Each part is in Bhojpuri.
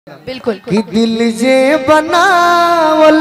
बिल्कुल कि दिल जे बनावल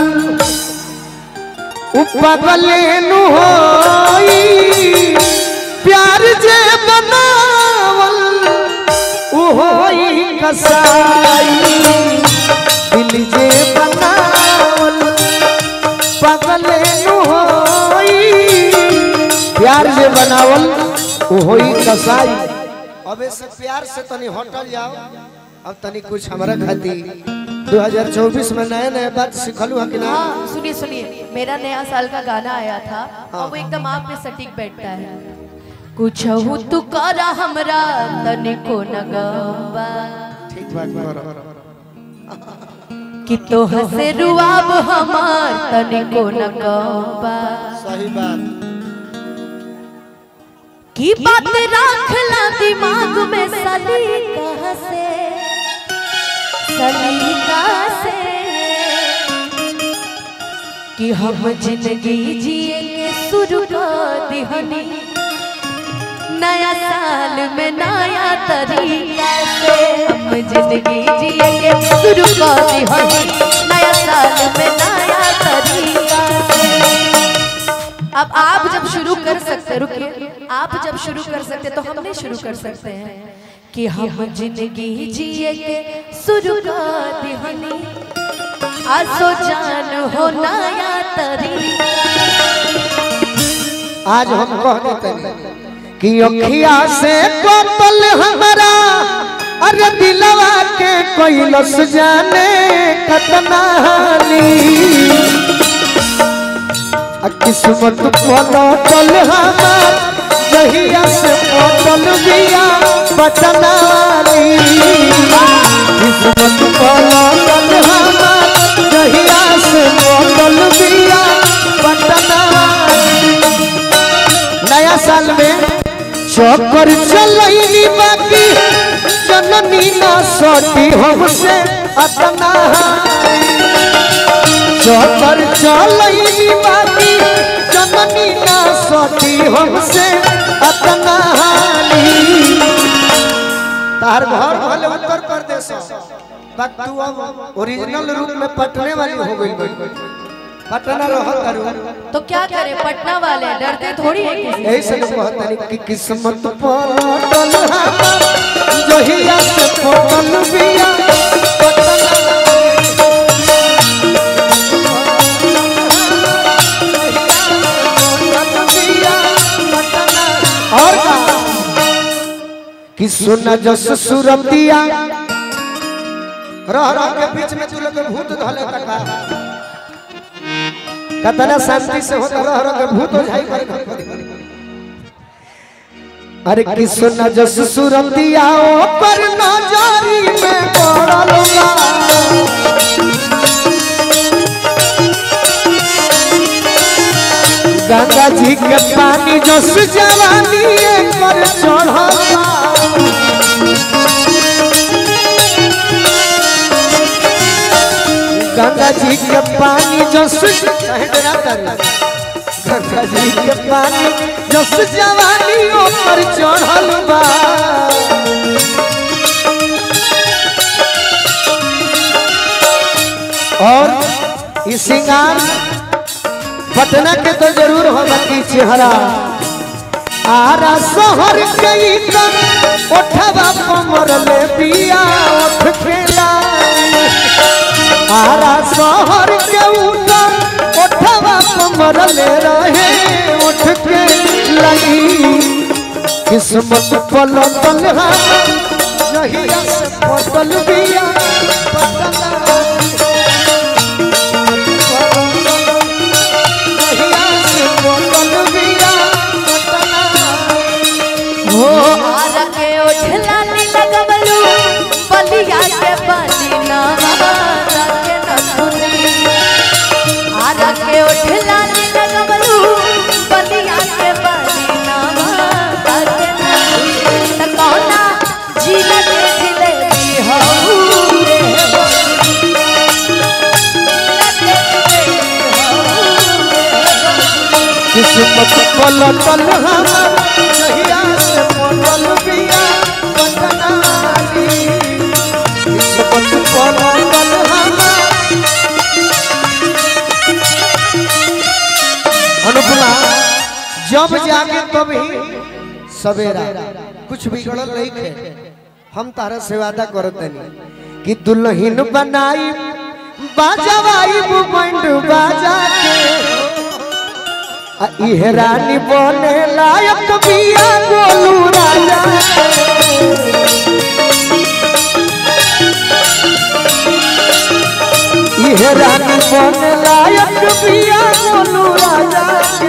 उ पागले नु होई प्यार जे बनावल उ होई कसाई दिल जे बनावल पागले नु होई प्यार जे बनावल उ होई कसाई अबे से प्यार से तनी होटल जाओ अब तनी कुछ हमारा खाती 2024 में नए नए बात सिखलू है कि ना हाँ सुनिए सुनिए मेरा नया साल का गाना आया था और वो एकदम आप पे सटीक बैठता है कुछ हो तू करा हमरा तनिको न गवा ठीक बात करो कि तो हसे रुआब हमार तनिको न गवा सही बात की बात रखला दिमाग में सलीका से सलीका से कि हम जिंदगी जिए के शुरू कर दिहनी नया साल में नया तरीका से हम जिंदगी जिए के शुरू कर दिहनी नया साल में नया तरीका से अब आप जब शुरू कर सकते रुकिए आप जब शुरू कर सकते तो हम नहीं शुरू कर सकते हैं कि हम जिंदगी जिए के शुरू कर दिहनी आसो जान हो नया तरीका आज हम कह देते हैं कि अखिया से कतल हमारा अरे दिलवा के कोई लस जाने कतना हाली आ किस्मत पलटल हमार जहिया से पटल बिया बटनाली किस्मत पलटल हमार जहिया से पटल बिया बटनाली नया साल में चौकर चलैनी बाकी जननी ना सटी हमसे अतना चौकर चलैनी बाकी जननी ना सटी हमसे अतना तार घर भले उत्तर प्रदेश बाकी तू अब ओरिजिनल रूप में पटने वाली हो गई पटना रहत करू तो क्या करें पटना वाले डरते थोड़ी है किसी यही से लोग कहते हैं कि किस्मत पलटल हमार जहिया से पटल बिया पटल और का कि सुन जस सुरतिया रह रह के बीच में तू लोग भूत धले तका कतना शांति से होता रह रह के भूत हो जाई करे अरे किसन जस सुरतिया ओ पर नजरी में पड़ल बा गंगा जी के पानी जस जवानी पर चढ़ल बा गंगा जी के पानी जस कहे डरा तारी गंगा जी के पानी जस जवानी ऊपर चढ़ल बा और ई सिंगार पटना के तो जरूर हो बाकी चेहरा आरा शहर के ई कन ओठवा कमर ले पिया ओठ खेला आरा शहर के ऊपर ओठवा कमर ले रहे उठ के लगी किस्मत पलटल हम जहिया से पटल बिया पटल जहिया से पटल बिया पटल हो आरा के ओठला नी लगवलू बलिया के बलिना आरा के न सुनी आरा के ओठला नी लगवलू बलिया के बलिना आरा के न सुनी त कौना जिला के जिलेबी हो रे हो जिला के जिलेबी हो रे हो किस्मत पलटल हम जहिया से पटल बिया पटनाली किस्मत पलटल हमार अनुपमा जब जागे तभी सवेरा कुछ बिगड़ल नहीं खे हम तारा से वादा करत नहीं कि दुल्हन बनाई बाजवाई बैंड बाजा के आ इहे रानी बने लायक बिया गोलू राजा इहे रानी बने लायक बिया गोलू राजा के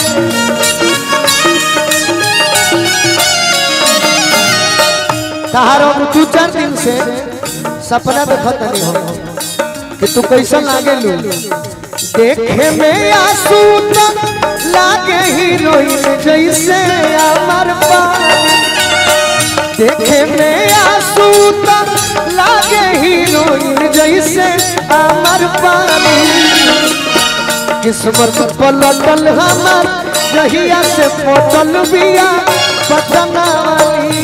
तहारो दू चार दिन से सपना देखत नहीं हो कि तू कैसा लागे लू देखे में आंसू त लागे हीरोइन जैसे अमर पानी देखे में आंसू त लागे हीरोइन जैसे अमर पानी किस्मत पलटल हमार जहिया से पटल बिया पटना वाली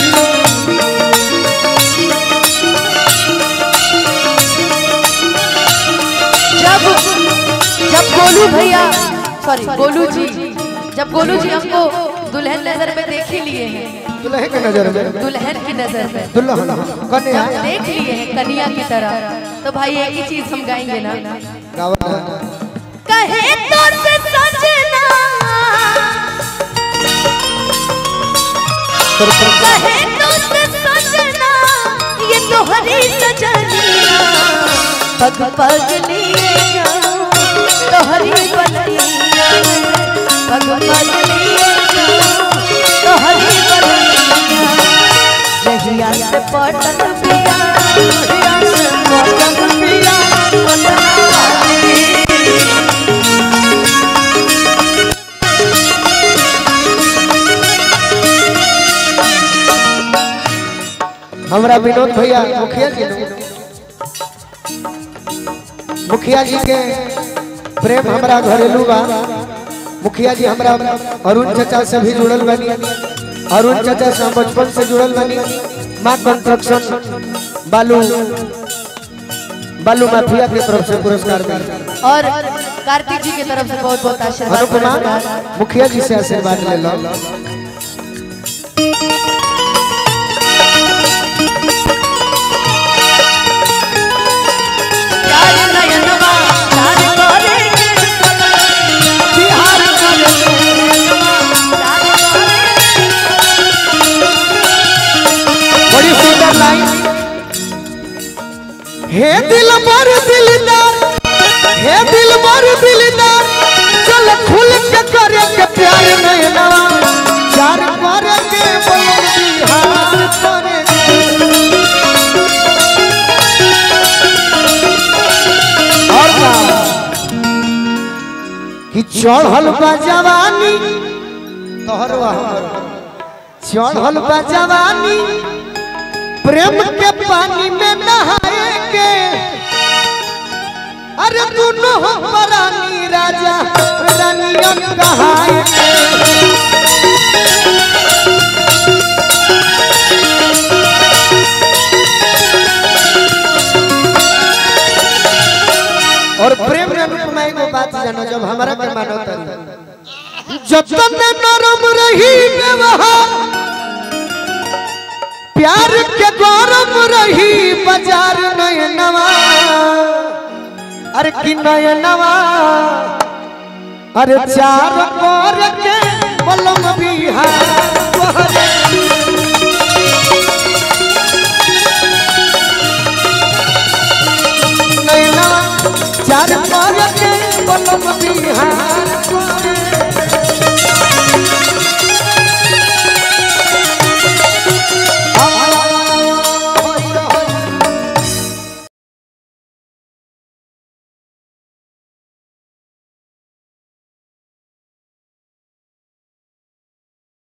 जब जब गोलू भैया सॉरी गोलू जी जब गोलू जी हमको दुल्हन नजर में देख ही लिए हैं दुल्हे के नजर में दुल्हन की नजर में दुल्हन कन्या जब देख लिए हैं कन्या की तरह तो भाई एक ही चीज हम गाएंगे ना गावा कहे तो से सजना कहे तो से सजना ये तोहरी सजनिया पग पग लिए जाऊं तोहरी बनिया पग पग लिए जाऊं तोहरी बनिया जहिया से पटक पिया जहिया से पटक पिया पटक हमरा विनोद भैया मुखिया जी ने- मुखिया जी के प्रेम हमरा घरेलू बा मुखिया जी हमरा अरुण चाचा से भी जुड़ल बनी अरुण चाचा से हम बचपन से जुड़ल बनी माँ कंस्ट्रक्शन बालू बालू माफिया की तरफ से पुरस्कार मिला और कार्तिक जी की तरफ से बहुत बहुत आशीर्वाद अनुपमा पुरस्कार। मुखिया जी से आशीर्वाद ले लो चार नयनवा, चार गोरे के बिहार चार गोरे बड़ी सुंदर लाइन हे दिल मर दिलदार हे दिल मर दिलदार चल खुल के करे के प्यार में नवा चार करे के बोल बिहार करे और का कि चढ़ल बा जवानी तोहर वहाँ चढ़ल बा जवानी प्रेम के पानी में नहाएंगे अरे दोनों हम रानी राजा रानियन कहाएंगे और प्रेम में अनुपमा एगो बात जानो जब हमारा के मानो तरी जतन नरम रही व्यवहार प्यार के गौरव रही बाजार नयनवा अरे कि नयनवा अरे चार पर के बलम बिहार तोहरे नयनवा चार पर के बलम बिहार तोहरे